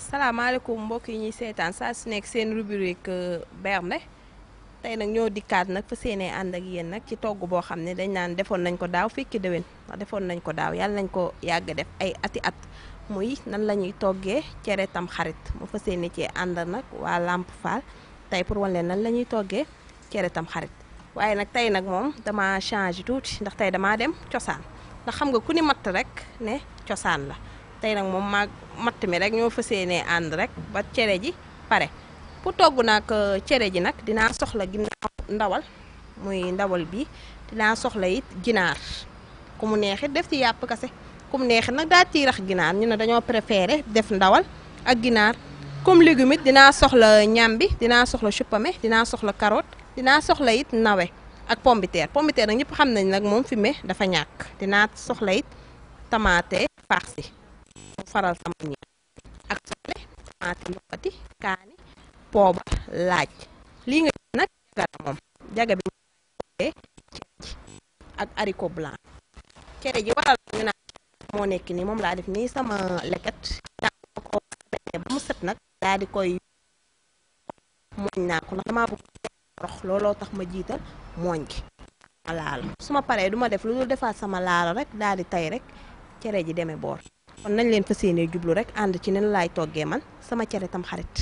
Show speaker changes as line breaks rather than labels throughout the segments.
salaamaaleykum mbokk yi ñuy seetaan saa su nekk seen rubrique bernde tey nag ñoo dikkaat nag fa seenee ànd ak yéen nag ci togg boo xam ne dañ naan defoon nañ ko daaw fekki déwén ndax defoon nañ ko daaw yàlla nañ ko yàgg def ay ati at muy nan la ñuy toggee cere tam xarit mu fa seeni cee ànd nag waa Lamp Fall tey pour wan leen nan la ñuy toggee cere tam xarit waaye nag tey nag moom dama changé tuuti ndax tey damaa dem cosaan ndax xam nga ku ni matt rek ne cosaan la tey nag moom maag matt mi rek ñoo fas yéenee ànd rek ba cere ji pare pour togg nag cere ji nag dinaa soxla ginnaaw ndawal muy ndawal bi dinaa soxla it ginaar ku mu neexit def ci yàpp kase ku mu neexit nag daa ciy rax ginaar ñu ne dañoo préféré def ndawal ak ginaar comme légume it dinaa soxla ñambi dinaa soxla chupame dinaa soxla carotte dinaa soxla it nawe ak pombiteer pombiteer nag ñëpp xam nañ nag moom fi me dafa ñàkk dinaa soxla it tamaate farci mu faral sama ñi ak soble tamaate luqati kaani poobar laaj lii nga gis nag jaga la moom jaga bi cere ji ak haricot blanc cere ji waral ñu naan moo nekk nii moom laa def nii sama leket daa ko ba mu set nag daa di koy mooñ naa ko ndax damaa bëgg rox looloo tax ma jiital mooñ gi ma laalo su ma paree du ma def lu dul defaat sama laalo rek daal di tay rek cere ji demee boor kon nañ leen fas yéenee jublu rek ànd ci nen laay toggee man sama cere tam xarit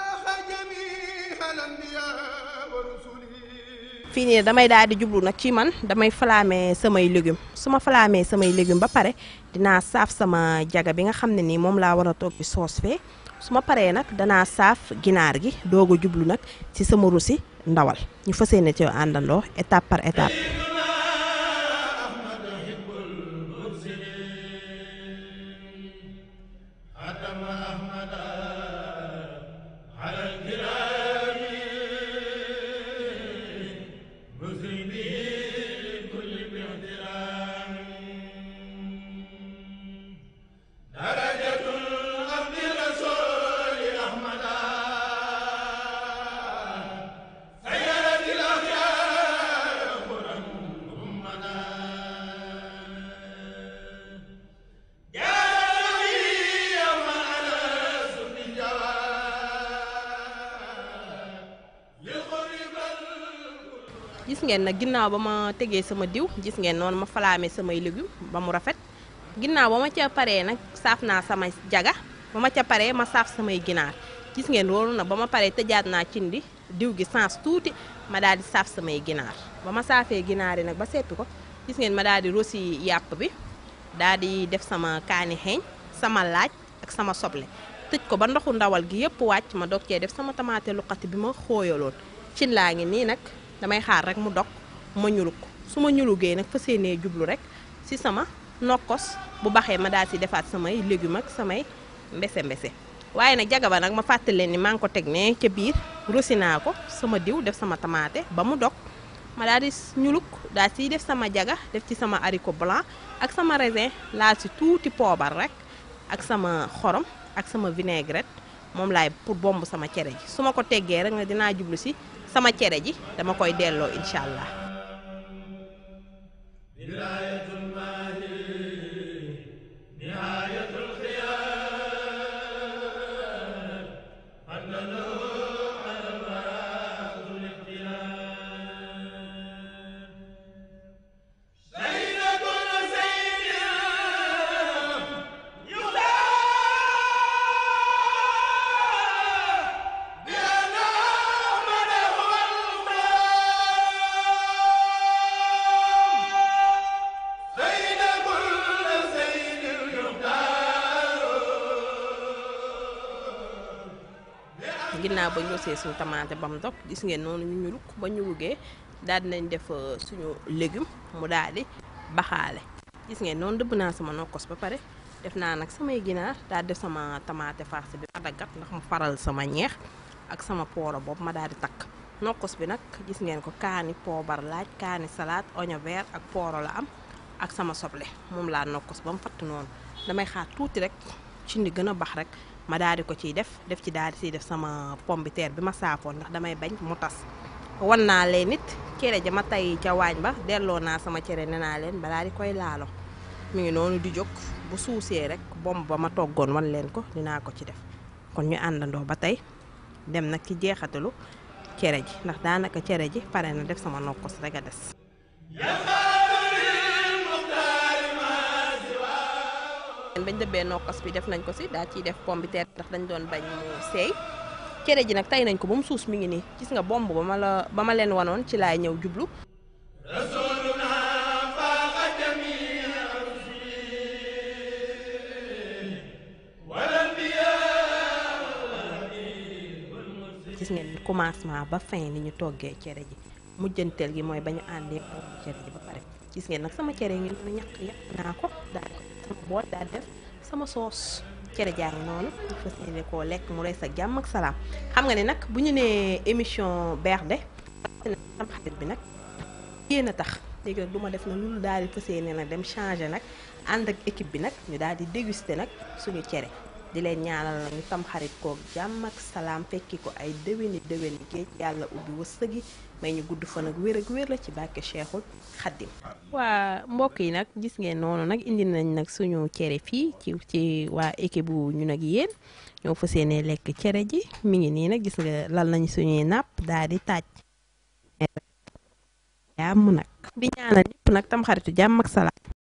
fii nii damay daal di jublu nag ci man damay falaame samay légumes su ma falaamee samay légumes ba pare dinaa saaf sama jaga bi nga xam ne nii moom laa war a togg soos fee su ma paree nag danaa saaf ginaar gi doog a jublu nag ci sama rusi ndawal ñu fas yéene ci àndandoo étape par étape. gis ngeen nag ginnaaw ba ma tegee sama diw gis ngeen noonu ma falaame samay légumes ba mu rafet ginnaaw ba ma ca paree nag saaf naa sama jaga ba ma ca paree ma saaf samay ginaar gis ngeen loolu nag ba ma paree tëjaat naa cin di diw gi sens tuuti ma daal di saaf samay ginaar ba ma saafee ginaar yi nag ba seppi ko gis ngeen ma daal di rosi yàpp bi daal di def sama kaani xeeñ sama laaj ak sama soble tëj ko ba ndoxu ndawal gi yëpp wàcc ma dog cee def sama tamaate luqati bi ma xooyaloon cin laa ngi nii nag damay xaar rek mu dog ma ñulug su ma ñulugee nag fa seenee jublu rek si sama nokkos bu baxee ma daal si defaat samay légumes ak samay mbese mbese waaye nag jaga ba nag ma fàttali leen ni maa ngi ko teg ne ca biir rosi naa ko sama diw def sama tamaate ba mu dog ma daal di ñulug daal siy def sama jaga def ci sama haricot blanc ak sama raisin laal si tuuti poobar rek ak sama xorom ak sama vinaigrette moom laay pour bomb sama cere ji su ma ko teggee rek nga dinaa jublu si sama cere ji dama koy delloo incha allah. ginnaaw ba ñu rosee suñu tamaate ba mu dog gis ngeen noonu ñu ñuluk ba ñu wugee daal dinañ def suñu légume mu daal di baxaale gis ngeen noonu dëbb naa sama nokkos ba pare def naa nag samay ginaar daal def sama tamaate farce bi ma daggat ndax mu faral sama ñeex ak sama pooro boobu ma daal di takk nokkos bi nag gis ngeen ko kaani poobar laaj kaani salade oignon vert ak pooro la am ak sama soble moom laa nokkos ba mu fatt noonu damay xaar tuuti rek ci ndi gën a bax rek ma daal di ko ciy def def ci daal di ciy def sama pombiteer bi ma saafoon ndax damay bañ mu tas wan naa leen nit cere ja ma tay ca waañ ba delloo naa sama cere ne naa leen balaa di koy laalo mi ngi noonu di jóg bu suusee rek bomb ba ma toggoon wan leen ko dinaa ko ci def kon ñu àndandoo ba tey dem nag ci jeexatalu cere ji ndax daanaka cere ji pare na def sama nokkos rek a des bañ dëbbee nokkos bi def nañ ko si daa ciy def pomme de terre ndax dañ doon bañ mu seey cere ji nag tey nañ ko ba mu suus mi ngi nii gis nga bomb ba ma la ba ma leen wanoon ci laay ñëw jublu gis ngeen commencement ba fin ni ñu toggee cere ji mujjanteel gi mooy ba ñu àndee cere ji ba pare gis ngeen nag sama cere ngi noonu ñàkk yàq naa ko daal ko sama bool daal def sama soos cere jaa ngi noonu ñu fas yéene koo lekk mu rees ak jàmm ak salaam xam nga ne nag bu ñu nee émission bernde am xarit bi nag yéen a tax léegi nag du ma def na loolu daal di fas yéene nag dem changer nag ànd ak équipe bi nag ñu daal di déguster nag suñu cere di leen ñaanal la ñu tam xarit koog jàmm ak salaam fekki ko ay déwéni déwéni géej yàlla ubbi wërsëg yi may ñu gudd fan ak wér ak wér la ci bàkke Cheikhul Xaddim waa mbokk yi nag gis ngeen noonu nag indi nañ nag suñu cere fii ci ci waa équipe bu ñu nag yéen ñoo fas yéene lekk cere ji mi ngi nii nag gis nga lal nañ suñuy nàpp daal di taaj jàmm nag di ñaanal ñëpp nag tam xaritu jàmm ak salaam